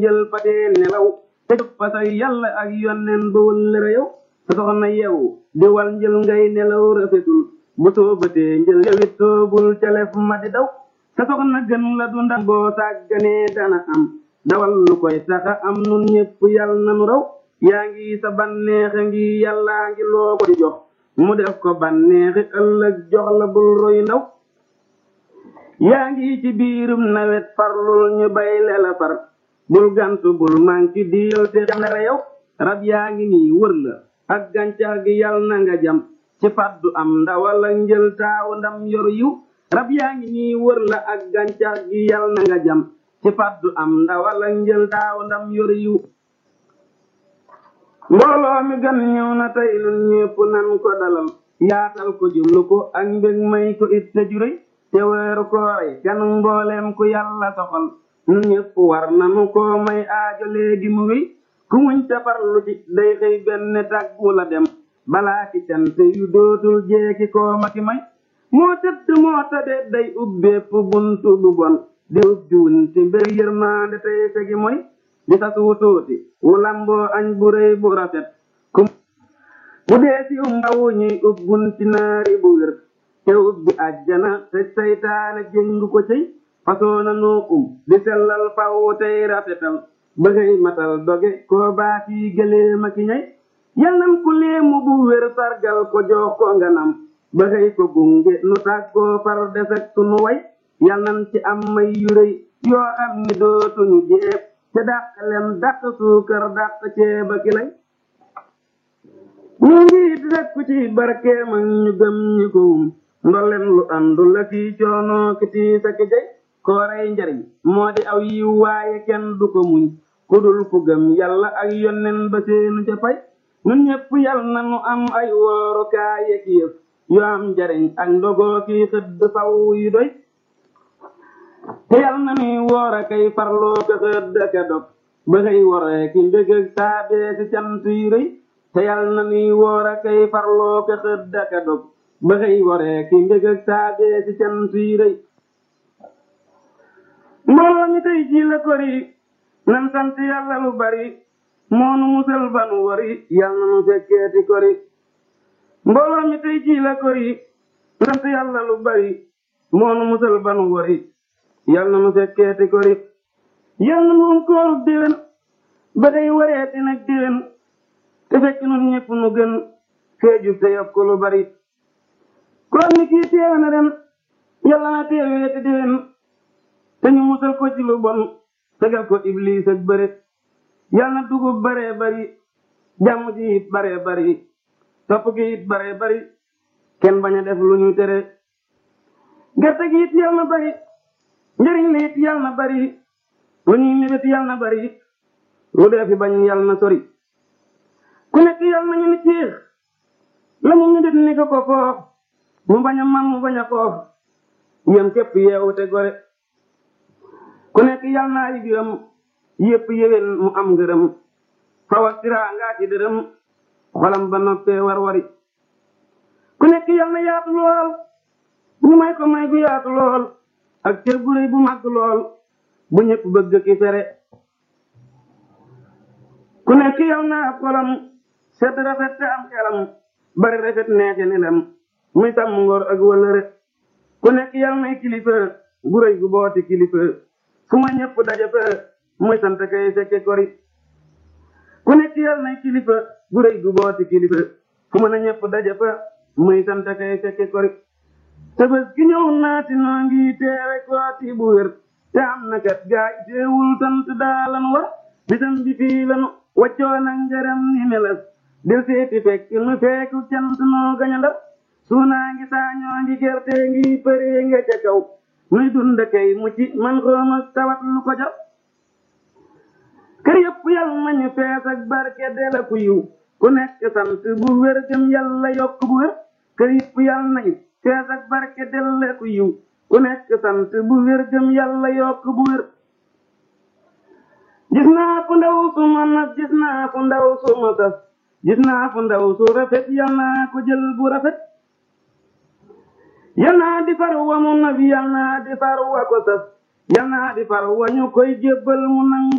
njël fatee nelaw te jóg fa say yàlla ak yonneen ba wëllëre yow sa soxna yeewu di wal njël ngay nelaw rafetul bu soobatee njël yowit soobul calef ma di daw sa soxna gën la du ndax boo sàgganee dana am dawal lu koy taxa am nun ñépp yàlla nanu raw yaa ngi sa banneexe ngi yàllaa ngi loo ko di jox mu def ko banneexi ëllëg jox la bul roy ndaw yaa ngi ci biirum nawet farlul ñu bay lela far bul gantu bul manki diil te jamnere yow rab yaa ngi nii wër la ak gàncax gi yal na nga jam ci faddu am ndawal ak njël taaw ndam yoru yiw rab yaa ngi nii wër la ak gàncax gi yal na nga jam ci faddu am ndawal ak njël taaw ndam yoru yiw mbooloo mi gan ñëw na tey nun ñépp nan ko dalal yaatal ko jublu ko ak mbég may ko it te juréy te weeru koore kan mbooleem ku yàlla soxal nu ñépp war nanu ko may aajo léegi mu wéy ku muñ te farlu ci day xëy benn tàggu la dem balaa ki cant yu dootul jeeki koo ma ki may moo tëdd moo tabe day ubbeepp buntu bu bon di ubbi wunti mbir yërmaande tey tegi moy di sas wu tuuti wu lamboo añ bu rëy bu rafet ku bu dee si um ndawu ñuy ub bunti naari bu wér te ubbi àjjana te saytaane jëngu ko cëy fasoo na noo um di sellal faw tey rafetal bëggay matal doge koo baati gëleema ki ñay yal nan ku leemu bu wér sargal ko jox ko nganam bëggay ko gunge nu tàggoo far desek sunu way yal nan ci am may yu rëy yoo xam ni dootuñu jeeb te dàq lem dàq suukar dàq ceeba ki lay ñu ngi rekku ci barkeem ak ñu gëm ñi ko wum ndolleen lu àndu la kii coono ki tii sa ki jay koorey njariñ moo di aw yiw waaye kenn du ko muñ ku dul ku gëm yàlla ak yonnen ba seenu ca fay nun ñépp yal na nu am ay wooru kaaye ki yëf yu am njariñ ak ndogoo ki xëdd faw yu doy te yal na nuy woor a kay farloo ko xëdd ka dog ba xëy woree ki mbég ak saabee si cant yu rëy te yal na nuy woor a kay farloo ko xëdd ka dog ba xëy woree ki mbég ak saabee si cant yu rëy mbooloo mi tey ji la kori nan sant yàlla lu bari moonu musal banu wari yal na nu fekkeeti kori mbooloo mi tey ji la kori sant yàlla lu bari moonu musal banu wari yal na nu fekkeeti kori yal na nu koorub déwén ba day wareeti nag déwén te fekk nun ñépp nu gën feejub te yokk lu bari koor ni kii teewe na ren yàlla na teeweeti déwén te ñu musal ko ci lu bon tegal ko iblis ak bëre yal na dugub baree bari jàmm ji it baree bari topp gi it baree bari kenn bañ a def lu ñu tere gerte gi it yal na bari njëriñ li it yal na bari lu ñuy mébét yal na bari lu dee fi bañ yal na sori ku nekk yal na ñu ni ciix la mu mébét ni ko ko foof mu bañ a man mu bañ a xoof yem képp yeewu te gore ku nekk yal naa yi gërëm yépp yéwén mu am ngërëm fawa siraa ngaa ci dërëm xolam ba noppee war wari ku nekk yal na yaatu lool ñu may ko may gu yaatu lool ak cër bu rëy bu màgg lool bu ñëpp bëgg ki fere ku nekk yal na ab xolam sedd rafet te am xelam bari rafet neexe ni lem muy sàmm ngor ak wëlëre ku nekk yal nay kilifa gu rëy gu booti kilifa fu ma ñëpp daje fa muy sant kay fekke kori ku nekk yal nay kilifa gu rëy gu booti kilifa fu ma na ñëpp daje fa muy sant kay fekke kori te bés gi ñëw naati noo ngi teewe kooti bu wér te am na kat gaay teewul sant daalan war bisam bi fii lanu waccoo na ngërëm ni melas del seeti fekk nu feeku cant noo gaña ndar suunaa ngi saañoo ngi gerte ngi përee nga ca kaw muy dund kay mucc man xoom ak tawat lu ko jar kër yëpp yal nañu fees ak barke dela ku yiw ku nekk sant bu wér gëm yàlla yokk bu wér kër yëpp yal nañu fees ak barke dela ku yiw ku nekk sant bu wér gëm yàlla yokk bu wér gis naa fu ndaw su ma nag gis naa fu ndaw su ma sas gis naa fu ndaw su rafet yal naa ko jël bu rafet yal naa di far wa mu nabi yal naa di far wa ko sas yal naa di far wa ñu koy jébbal mu nangu